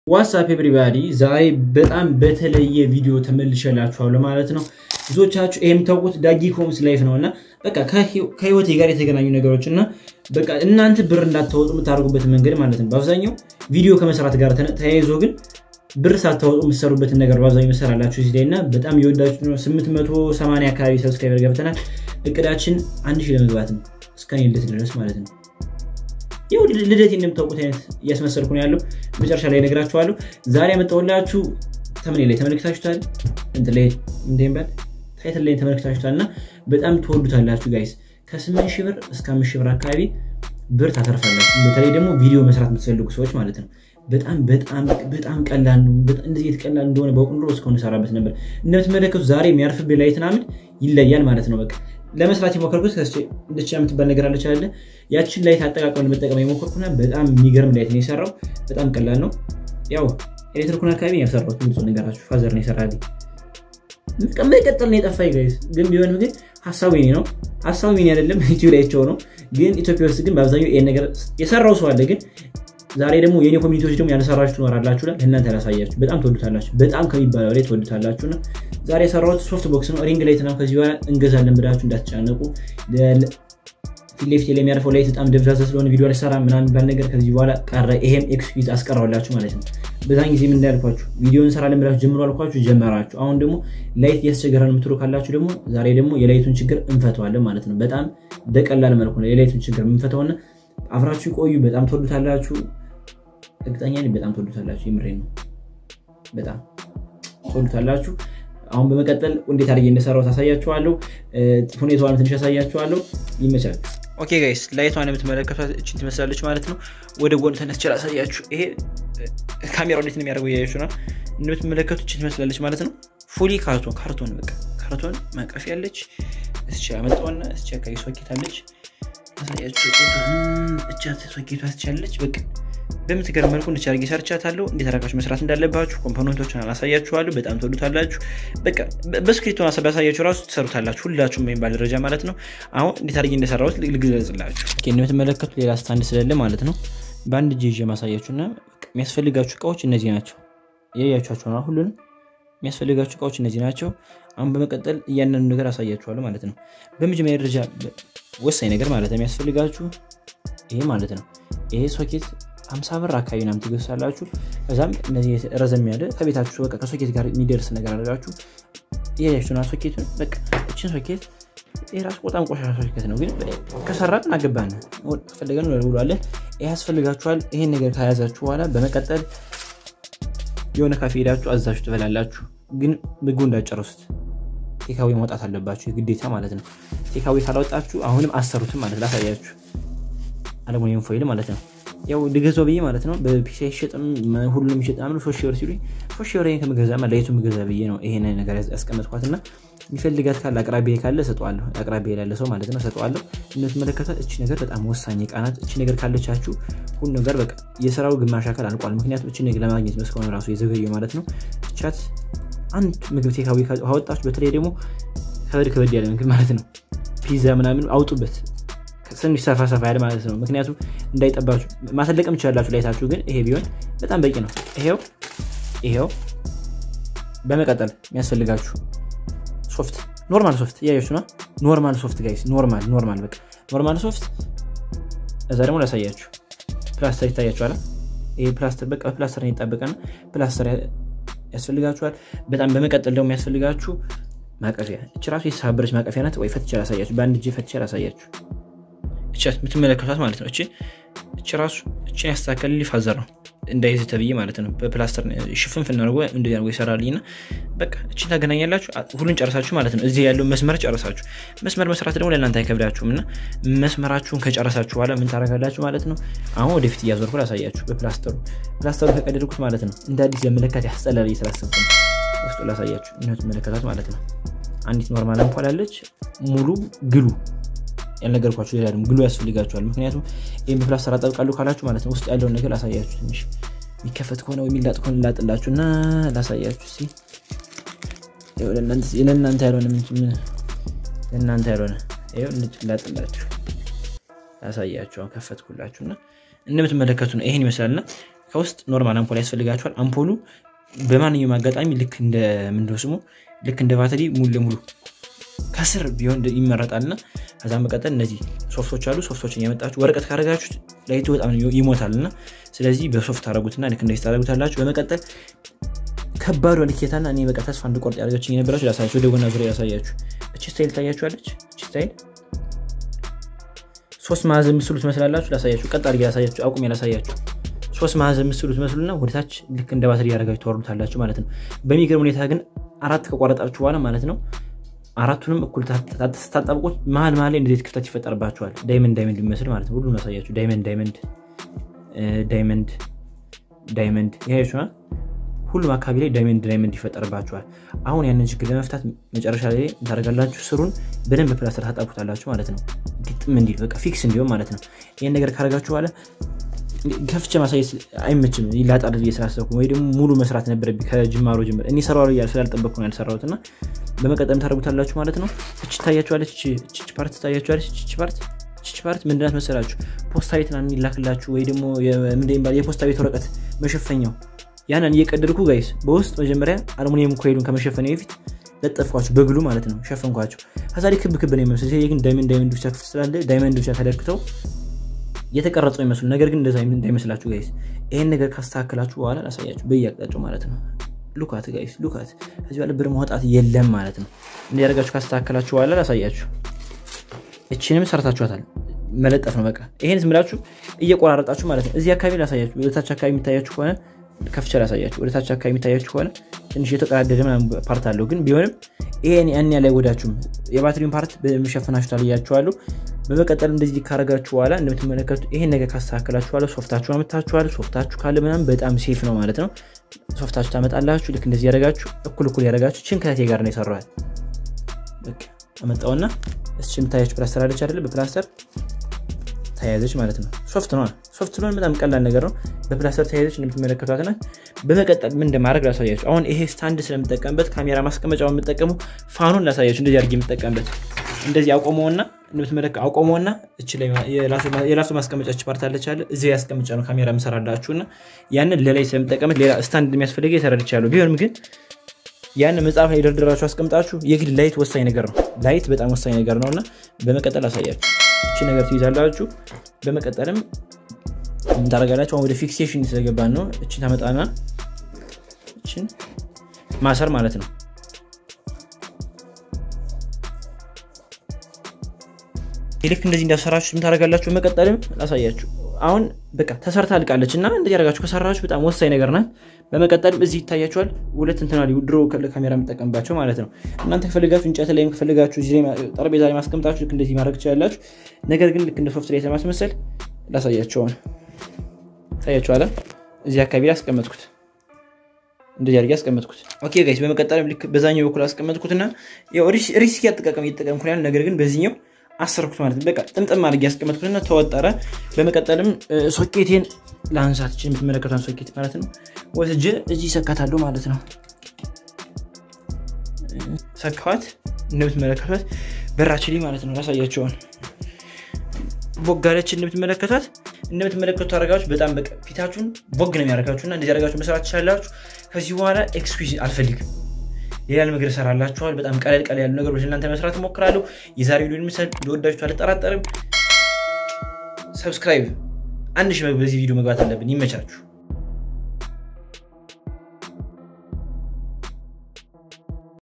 ዋትሳፕ ኤብሪባዲ ዛሬ በጣም በተለየ ቪዲዮ ተመልሼላችኋለሁ ማለት ነው። ብዙዎቻችሁ ይሄ የምታውቁት ዳጊ ኮምስ ላይፍ ነው እና በቃ ከህይወቴ ጋር የተገናኙ ነገሮች እና በቃ እናንተ ብር እንዳታወጡ የምታደርጉበት መንገድ ማለት ነው። በአብዛኛው ቪዲዮ ከመስራት ጋር ተያይዞ ግን ብር ሳታወጡ የምትሰሩበትን ነገር በአብዛኛው ይሰራላችሁ እዚህ ላይ እና በጣም የወዳችሁ ነው። 880 አካባቢ ሰብስክራይበር ገብተናል። እቅዳችን አንድ ሺህ ለመግባት ነው እስከ እኔ ልደት ድረስ ማለት ነው። ያው ልደት እንደምታውቁት አይነት እያስመሰልኩ ነው ያለው። መጨረሻ ላይ እነግራችኋለሁ። ዛሬ ያመጣሁላችሁ ተምኔ ላይ ተመልክታችሁታል፣ እንትን ላይ እንደሚባል ታይትል ላይ ተመልክታችሁታል እና በጣም ትወዱታላችሁ ጋይስ። ከስምንት ሺህ ብር እስከ አምስት ሺህ ብር አካባቢ ብር ታተርፋላችሁ። በተለይ ደግሞ ቪዲዮ መስራት የምትፈልጉ ሰዎች ማለት ነው። በጣም በጣም በጣም ቀላል ነው። እንደዚህ የተቀላል እንደሆነ በቁም ኖሮ እስካሁን እሰራበት ነበር። እንደምትመለከቱ ዛሬ የሚያርፍብኝ ላይት ምናምን ይለያል ማለት ነው። በቃ ለመስራት የሞከርኩት እንደቻ የምትባል ነገር አለች አለ ያችን ላይት አጠቃቀም ለመጠቀም የሞከርኩና በጣም የሚገርም ላይት ነው የሰራው። በጣም ቀላል ነው። ያው ኤሌክትሪኩን አካባቢ ያልሰራሁት ብዙ ነገራችሁ ፋዘር ነው የሰራልኝ። መቀጠል ነው የጠፋኝ ጋይስ። ግን ቢሆንም ግን ሀሳቡ የኔ ነው። ሀሳቡ የኔ አይደለም ኢትዮ ላይቸው ነው። ግን ኢትዮጵያ ውስጥ ግን በአብዛኛው ይሄን ነገር የሰራው ሰው አለ ግን ዛሬ ደግሞ የኔ ኮሚኒቲዎች ደግሞ ያልሰራችሁ ትኖራላችሁ። ለእናንተ ያላሳያችሁ በጣም ትወዱታላችሁ። በጣም ከሚባለው ላይ ትወዱታላችሁ። እና ዛሬ የሰራሁት ሶፍት ቦክስ ነው። ሪንግ ላይት ነው። ከዚህ በኋላ እንገዛለን ብላችሁ እንዳትጨነቁ። ፊት ለፊት ላይ የሚያርፈው ላይት በጣም ደብዛዛ ስለሆነ ቪዲዮ አልሰራ ምናምን የሚባል ነገር ከዚህ በኋላ ቀረ። ይሄም ኤክስኪዩዝ አስቀረውላችሁ ማለት ነው። በዛን ጊዜ ምን እንዳልኳችሁ ቪዲዮ እንሰራለን ብላችሁ ጀምሮ አልኳችሁ፣ ጀመራችሁ። አሁን ደግሞ ላይት እያስቸገረ ነው የምትሉ ካላችሁ ደግሞ ዛሬ ደግሞ የላይቱን ችግር እንፈተዋለን ማለት ነው። በጣም በቀላል መልኩ ነው የላይቱን ችግር የምንፈተውና አብራችሁ ቆዩ። በጣም ትወዱታላችሁ። እርግጠኛ ነኝ በጣም ትወዱታላችሁ። የምሬ ነው። በጣም ትወዱታላችሁ። አሁን በመቀጠል እንዴት አድርጌ እንደሰራው ታሳያችኋለሁ። ሁኔታዋን ትንሽ ያሳያችኋለሁ። ይመቻል። ኦኬ ጋይስ፣ ላይቷን የምትመለከቷት እችን ትመስላለች ማለት ነው። ወደ ጎን ተነስቼ ላሳያችሁ። ይሄ ካሜራው እንዴት ነው የሚያደርገው እያያችሁ ነው። እንደምትመለከቱ እችን ትመስላለች ማለት ነው። ፉሊ ካርቶን ካርቶን በቃ ካርቶን ማቀፍ ያለች እስቻ ያመጣውና እስቻ አካባቢ ሶኬት አለች። ታሳያችሁ። እቻት ሶኬቷ ትቻለች በቃ በምትገርም መልኩ እንድች አድርጌ ሰርቻታለሁ። እንዴት አድርጋችሁ መስራት እንዳለባችሁ ኮምፖነንቶችን አላሳያችኋለሁ። በጣም ትወዱታላችሁ። በቃ በስክሪፕቱን ባሳያችሁ ራሱ ትሰሩታላችሁ፣ ሁላችሁም የሚባል ደረጃ ማለት ነው። አሁን እንዴት አድርጌ እንደሰራሁት ልግለጽላችሁ። እንደምትመለከቱት ሌላ ስታንድ ስለሌለ ማለት ነው በአንድ እጅ ይዤ ማሳያችሁና የሚያስፈልጋችሁ እቃዎች እነዚህ ናቸው። ያያችኋቸው ነው። ሁሉንም የሚያስፈልጋችሁ እቃዎች እነዚህ ናቸው። አሁን በመቀጠል እያንዳንዱ ነገር አሳያችኋለሁ ማለት ነው። በመጀመሪያ ደረጃ ወሳኝ ነገር ማለት ነው የሚያስፈልጋችሁ ይሄ ማለት ነው ይሄ ሶኬት ሀምሳ ብር አካባቢ ናም ትገሳላችሁ። ከዛም እነዚህ ረዘም ያለ ከቤታችሁ በቃ ከሶኬት ጋር የሚደርስ ነገር አድርጋችሁ እያያችሁና ሶኬቱን በቃ እችን ሶኬት የራሱ በጣም ቆሻሻ ሶኬት ነው፣ ግን ከሰራን አገባን ፈለገን ውሏለን። ይህ ያስፈልጋችኋል። ይሄን ነገር ከያዛችሁ በኋላ በመቀጠል የሆነ ካፌ ሄዳችሁ አዛችሁ ትበላላችሁ፣ ግን ምግቡ እንዳጨረሱት ቴካዊ ማውጣት አለባችሁ የግዴታ ማለት ነው። ቴካዊ ካላወጣችሁ አሁንም አሰሩትም ማለት ላሳያችሁ። አለሙኒየም ፎይል ማለት ነው ያው ልገዛው ብዬ ማለት ነው። በፒሲ አይሸጥም ሁሉም ይሸጥ ምናምን ሶስት ሺህ ብር ሲሉኝ ሶስት ሺህ ብር ከምገዛ ላይቱ ምገዛ ብዬ ነው ይሄን ነገር ያስቀመጥኳት እና የሚፈልጋት ካለ አቅራቢ ካለ ሰጠዋለሁ። አቅራቢ ላለ ሰው ማለት ነው ሰጠዋለሁ። እንደምትመለከቷት እቺ ነገር በጣም ወሳኝ ዕቃ ናት። እቺ ነገር ካለቻችሁ ሁሉ ነገር በቃ የስራው ግማሽ አካል አልቋል። ምክንያቱም እቺ ነገር ለማግኘት ነው እስካሁን ራሱ የዘገየው ማለት ነው። እቻት አንድ ምግብ ቴካዊ ካወጣችሁ፣ በተለይ ደግሞ ከበድ ከበድ ያለ ምግብ ማለት ነው ፒዛ ምናምን አውጡበት ትንሽ ሰፋ ሰፋ ያለ ማለት ነው። ምክንያቱም እንዳይጠባችሁ ማሰለቅም ትችላላችሁ ላይታችሁ፣ ግን ይሄ ቢሆን በጣም በቂ ነው። ይሄው ይሄው። በመቀጠል የሚያስፈልጋችሁ ሶፍት፣ ኖርማል ሶፍት እያያችሁ ነው። ኖርማል ሶፍት ጋይስ፣ ኖርማል ኖርማል፣ በቃ ኖርማል ሶፍት። እዛ ደግሞ ላሳያችሁ፣ ፕላስተር ይታያችኋል። ይሄ ፕላስተር በቃ ፕላስተር ይጣበቃና ፕላስተር ያስፈልጋችኋል። በጣም በመቀጠል ደግሞ የሚያስፈልጋችሁ ማቀፊያ። እች ራሱ የተሳበረች ማቀፊያ ናት። ወይ ፈትቼ ላሳያችሁ፣ በአንድ እጅ ፈትቼ ላሳያችሁ እቻት የምትመለከቷት ማለት ነው። እቺ እቺ ራሱ እቺን ያስተካከል ፋዘር ነው እንዳይዝ ተብዬ ማለት ነው። በፕላስተር ሽፍን ፍናደርጎ እንደዚህ አድርጎ ይሰራልኝ እና በቃ እቺን ታገናኛላችሁ። ሁሉን ጨረሳችሁ ማለት ነው። እዚህ ያለው መስመር ጨረሳችሁ። መስመር መስራት ደግሞ ለእናንተ አይከብዳችሁም እና መስመራችሁን ከጨረሳችሁ በኋላ ምን ታደርጋላችሁ ማለት ነው። አሁን ወደፊት እያዞርኩ ላሳያችሁ። በፕላስተሩ ፕላስተሩ ከቀደድኩት ማለት ነው። እንደ አዲስ ለመለካት ያስጠላል እየስላሰብኩ ነው። ውስጡ ላሳያችሁ። የምትመለከቷት ማለት ነው። አንዲት ኖርማል አምፖል አለች። ሙሉ ግሉ ያልነገርኳችሁ ሌላ ደግሞ ግሉ ያስፈልጋችኋል። ምክንያቱም ይህም በፕላስተር አጠብቃለሁ ካላችሁ ማለት ነው ውስጥ ያለውን ነገር ላሳያችሁ። ትንሽ የሚከፈት ከሆነ ወይ የሚላጥ ከሆነ ላጥላችሁ እና ላሳያችሁ። ሲ ለእናንተ ያልሆነ ለእናንተ ያልሆነ ላጥላችሁ ላሳያችሁ። ከፈትኩላችሁ እና እንደምትመለከቱ ነው። ይህን ይመስላልና ከውስጥ ኖርማል አምፖል ያስፈልጋችኋል። አምፖሉ በማንኛውም አጋጣሚ ልክ እንደ ምንድነው ስሙ ልክ እንደ ባትሪ ሙሉ ለሙሉ ከስር ቢሆን ይመረጣል እና ከዛ መቀጠል እነዚህ ሶፍቶች አሉ። ሶፍቶችን ያመጣችሁ ወረቀት ካደረጋችሁት ላይቱ በጣም ይሞታል እና ስለዚህ በሶፍት ታደረጉትና ልክ እንደዚህ ታደረጉታላችሁ። በመቀጠል ከባዱ ልኬታና እኔ በቃ ተስፋ እንድቆርጥ ያደረገችኝ የነበራችሁ ላሳያችሁ። ወደ ጎና ዙሪያ ያሳያችሁ። እቺ ስታይል ታያችኋለች። እቺ ስታይል ሶስት ማዕዘን ምስሉ ትመስላላችሁ። ላሳያችሁ፣ ቀጥ አድርጌ ላሳያችሁ፣ አቁሜ ላሳያችሁ። ሶስት ማዕዘን ምስሉ ትመስሉና ወደታች ልክ እንደ ባትሪ ያደረጋችሁ ተወርዱታላችሁ ማለት ነው። በሚገርም ሁኔታ ግን አራት ከቆረጣችሁ በኋላ ማለት ነው አራቱንም እኩል ስታጣብቁት መሀል መሀል ላይ እንደዚህ ክፍተት ይፈጠርባቸዋል። ዳይመንድ ዳይመንድ የሚመስል ማለት ነው። ሁሉን ያሳያችሁ። ዳይመንድ ዳይመንድ ዳይመንድ ዳይመንድ ይሄ ሁሉም አካባቢ ላይ ዳይመንድ ዳይመንድ ይፈጠርባቸዋል። አሁን ያንን ችግር ለመፍታት መጨረሻ ላይ ታደርጋላችሁ። ስሩን በደንብ ፕላስተር ታጣብቁታላችሁ ማለት ነው። ግጥም እንዲል በቃ ፊክስ እንዲሆን ማለት ነው። ይህን ነገር ካደረጋችሁ በኋላ ከፍቼ ማሳየት አይመችም። ላጣል ብዬ ስላሰብኩ ወይ ደግሞ ሙሉ መስራት ነበረብኝ ከጅማሮ ጅምር እኔ ሰራ ስላልጠበቅኩ ነው ያልሰራሁት እና በመቀጠም ታደርጉታላችሁ ማለት ነው። እች ታያችኋለች፣ እች ፓርት ታያችኋለች። እች ፓርት እች ፓርት ምንድናት መሰላችሁ? ፖስታ ቤት ምናምን የሚላክላችሁ ወይ ደግሞ የፖስታ ቤት ወረቀት መሸፈኛው ያንን እየቀደድኩ ጋይስ በውስጥ መጀመሪያ አልሙኒየም ኮይሉን ከመሸፈኛ በፊት ለጠፍኳቸው በግሉ ማለት ነው ሸፈንኳቸው። ከዛ ላይ ክብ ክብ ነው የሚመስል ይሄ ግን ዳይመንድ ዳይመንድ ብቻ ክፍት ስላለ ዳይመንድ ብቻ ተደርግተው የተቀረጸው ይመስሉ ነገር ግን እንደዛ እንዳይመስላችሁ ጋይስ። ይሄን ነገር ካስተካከላችሁ በኋላ ላሳያችሁ በየአቅጣጫው ማለት ነው። ሉካት ጋይስ ሉካት። ከዚህ በኋላ ብር ማውጣት የለም ማለት ነው። እንዲያደርጋችሁ ካስተካከላችሁ በኋላ ላሳያችሁ። እችንም ሰርታችኋታል። መለጠፍ ነው በቃ። ይሄን ዝም ብላችሁ እየቆራረጣችሁ ማለት ነው። እዚህ አካባቢ ላሳያችሁ። ወደታች አካባቢ የሚታያችሁ ከሆነ ከፍቻ ላሳያችሁ። ወደታች አካባቢ የሚታያችሁ ከሆነ ትንሽ የተቀዳደደ ፓርት አለው፣ ግን ቢሆንም ይሄን ያን ያህል አይጎዳችሁም። የባትሪውን ፓርት በመሸፈናችሁታል እያችኋለሁ። በመቀጠል እንደዚህ ካረጋችሁ በኋላ እንደምትመለከቱት ይሄን ነገር ካስተካከላችሁ በኋላ ሶፍታችሁን አመታችኋል። ሶፍታችሁ ካለ ምናምን በጣም ሴፍ ነው ማለት ነው። ሶፍታችሁ ታመጣላችሁ። ልክ እንደዚህ ያደረጋችሁ እኩል እኩል ያደረጋችሁ ችን ከቴ ጋር ነው የሰራዋል። አመጣውና እስች የምታያችሁ ፕላስተር አለች አይደለ? በፕላስተር ተያያዘች ማለት ነው። ሶፍት ነው ሶፍት ስለሆነ በጣም ቀላል ነገር ነው። በፕላስተር ተያያዘች እንደምትመለከቷት ናት። በመቀጠል ምን እንደማድረግ ላሳያችሁ። አሁን ይሄ ስታንድ ስለምጠቀምበት ካሜራ ማስቀመጫውን የምጠቀሙ ፋኑን ላሳያችሁ። እንደዚህ አድርጌ የምጠቀምበት እንደዚህ አቆመውና እንደምትመለከ አቆመውና እች ላይ የራሱ ማስቀመጫች ፓርት አለች አለ እዚ ያስቀምጫ ነው ካሜራ የምሰራላችሁ እና ያንን ለላይ ስለምጠቀምት ሌላ ስታንድ የሚያስፈልገ የተረድቻለሁ። ቢሆንም ግን ያን መጽሐፍ ላይ ደርድራችሁ አስቀምጣችሁ የግድ ላይት ወሳኝ ነገር ነው። ላይት በጣም ወሳኝ ነገር ነው እና በመቀጠል አሳያችሁ። እቺ ነገር ትይዛላችሁ። በመቀጠልም ታደርጋላችሁ። አሁን ወደ ፊክሴሽን ስለገባን ነው። እችን ታመጣና እችን ማሰር ማለት ነው። ልክ እንደዚህ እንዳሰራችሁ የምታደርጋላችሁ። በመቀጠልም ላሳያችሁ። አሁን በቃ ተሰርታ አልቃለች እና እንደዚህ ያደርጋችሁ ከሰራችሁ በጣም ወሳኝ ነገር ናት። በመቀጠልም እዚህ ይታያችኋል ሁለት እንትና ድሮ ካሜራ የምጠቀምባቸው ማለት ነው። እናንተ ከፈልጋችሁ እንጨት ላይም ከፈልጋችሁ ጠረጴዛ ላይ ማስቀምጣችሁ ልክ እንደዚህ ማድረግ ትችላላችሁ። ነገር ግን ልክ እንደ ሶፍት ላይ ለማስመሰል ላሳያቸውን ታያችኋለ። እዚህ አካባቢ ላይ አስቀመጥኩት፣ እንደዚህ አድርጌ አስቀመጥኩት። ኦኬ ጋይስ፣ በመቀጠልም ልክ በዛኛው በኩል አስቀመጥኩትና ሪስክ ያጠቃቀም እየተጠቀምኩ ያለ ነገር ግን በዚህኛው አሰርኩት ማለት ነው። በቃ ጥምጥም አድርጌ ያስቀመጥኩትና ተወጠረ። በመቀጠልም ሶኬቴን ለአንሳት ችን የምትመለከቷን ሶኬት ማለት ነው ወስጄ እዚህ ሰካታለሁ ማለት ነው። ሰካዋት እንደምትመለከቷት በራችን ላይ ማለት ነው። ላሳያቸውን ቦጋለች እንደምትመለከቷት እንደምትመለከቱ አረጋችሁ በጣም በቃ ፊታችሁን ቦግ ነው የሚያደርጋችሁ እና እንደዚህ አረጋችሁ መስራት ትችላላችሁ። ከዚህ በኋላ ኤክስኪውዝ አልፈልግም። ሌላ ነገር እሰራላችኋል። በጣም ቀለል ቀለል ያሉ ነገሮች እናንተ መስራት እሞክራለሁ። የዛሬ ቪዲዮ ምስል እንደወዳችሁ አልጠራጠርም። ሰብስክራይብ አንድ ሺህ በዚህ ቪዲዮ መግባት አለብን። ይመቻችሁ።